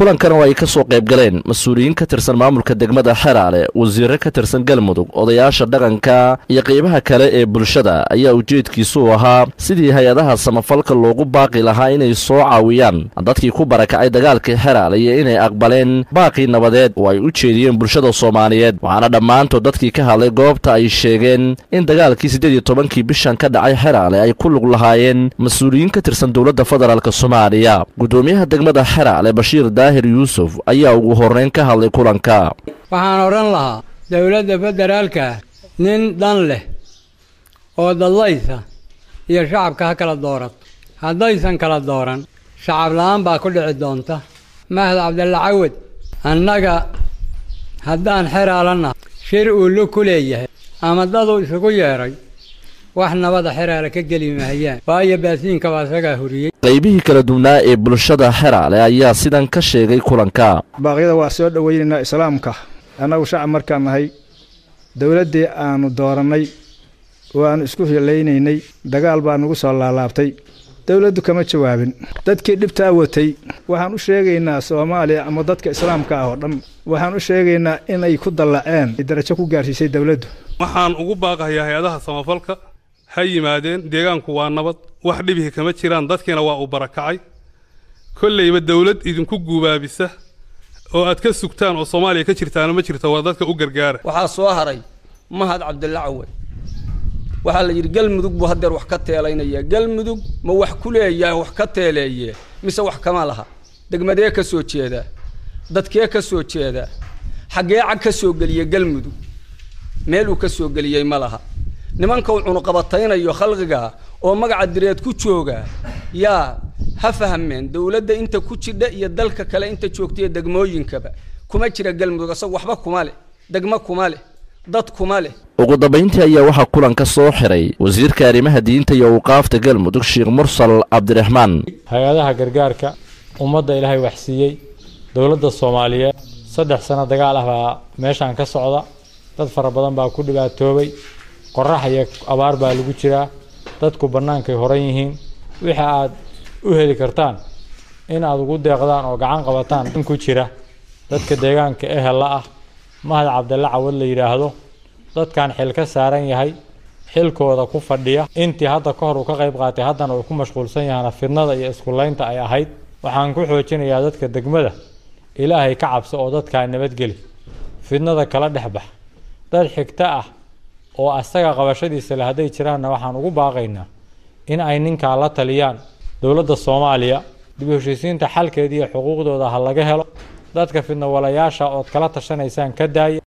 kulankan oo ay ka soo qayb galeen mas-uuliyiin ka tirsan maamulka degmada xeraale wasiire ka tirsan galmudug odayaasha dhaqanka iyo qeybaha kale ee bulshada ayaa ujeedkiisu ahaa sidii hay-adaha samafalka loogu baaqi lahaa inay soo caawiyaan dadkii ku barakacay dagaalkii xeraale iyo inay aqbaleen baaqii nabadeed oo ay u jeediyeen bulshada soomaaliyeed waxaana dhammaantood dadkii ka hadlay goobta ay sheegeen in dagaalkii siddeed iyo tobankii bishan ka dhacay xeraale ay ku lug lahaayeen mas-uuliyiin ka tirsan dowladda federaalk soomaaliya gudoomiyaha degmada xeraale bashiir daahir yuusuf ayaa ugu horreyn ka hadlay kulanka waxaan odhan lahaa dowladda federaalka nin dhan leh oo dadlaysa iyo shacabka ha kala doorato haddaysan kala dooran shacab la-aan baa ku dhici doonta mahad cabdalla cawad annaga haddaan xeraalana shir uu lu ku leeyahay ama daduu isugu yeedhay wax nabada xeraale ka geli mahayaan waayo baasiinka baa isagaa huriyey qaybihii kala duwnaa ee bulshada xeraale ayaa sidan ka sheegay kulanka baaqyada waa soo dhoweynaynaa islaamka annagu shacab markaan nahay dowladdii aanu doorannay oo aanu isku hilaynaynay dagaal baa nagu soo laalaabtay dowladdu kama jawaabin dadkii dhibtaa watay waxaan u sheegaynaa soomaaliya ama dadka islaamka ah oo dhan waxaan u sheegaynaa inay ku dallaceen darajo ku gaarsiisay dowladdu waxaan ugu baaqahayaa hay-adaha samafalka ha yimaadeen deegaanku waa nabad wax dhibihi kama jiraan dadkiina waa uu barakacay kollayba dowlad idinku guubaabisa oo aad ka sugtaan oo soomaaliya ka jirtaana ma jirto waa dadka u gargaara waxaa soo haray mahad cabdilla cawad waxaa la yidhi galmudug buu haddeer wax ka teelaynaya galmudug ma wax ku leeyahay wax ka teeleeye mise wax kama laha degmadee ka soo jeedaa dadkee ka soo jeedaa xaggee cag ka soo geliya galmudug meel uu ka soo geliyey ma laha nimanka uu cunuqabataynayo khalqiga oo magaca direed ku jooga yaa ha fahmeen dowladda inta ku jidha iyo dalka kale inta joogtaiyo degmooyinkaba kuma jira galmudug isaga waxba kuma leh degmo kuma leh dad kuma leh ugu dambayntii ayaa waxaa kulanka soo xiray wasiirka arrimaha diinta iyo awqaafta galmudug sheekh mursal cabdiraxmaan hay-adaha gargaarka ummadda ilaahay waxsiiyey dowladda soomaaliyeed saddex sano dagaal ah baa meeshaan ka socda dad fara badan baa ku dhibaatoobay qorax iyo abaar baa lagu jiraa dadku bannaankay horan yihiin wixii aad u heli kartaan in aad ugu deeqdaan oo gacan qabataan in ku jira dadka deegaanka ehella ah mahad cabdalla cawad la yidhaahdo dadkan xil ka saaran yahay xilkooda ku fadhiya intii hadda ka hor uu ka qayb qaatay haddana uu ku mashquulsan yahana fidnada iyo iskulaynta ay ahayd waxaan ku xoojinayaa dadka degmada ilaahay ka cabso oo dadkaa nabadgeli fidnada kala dhex bax dad xigto ah oo asaga qabashadiisa le hadday jiraanna waxaan ugu baaqaynaa in ay ninkaa la taliyaan dowladda soomaaliya dib u heshiisiinta xalkeeda iyo xuquuqdooda ha laga helo dadka fidnawalayaasha ood kala tashanaysaan ka daaya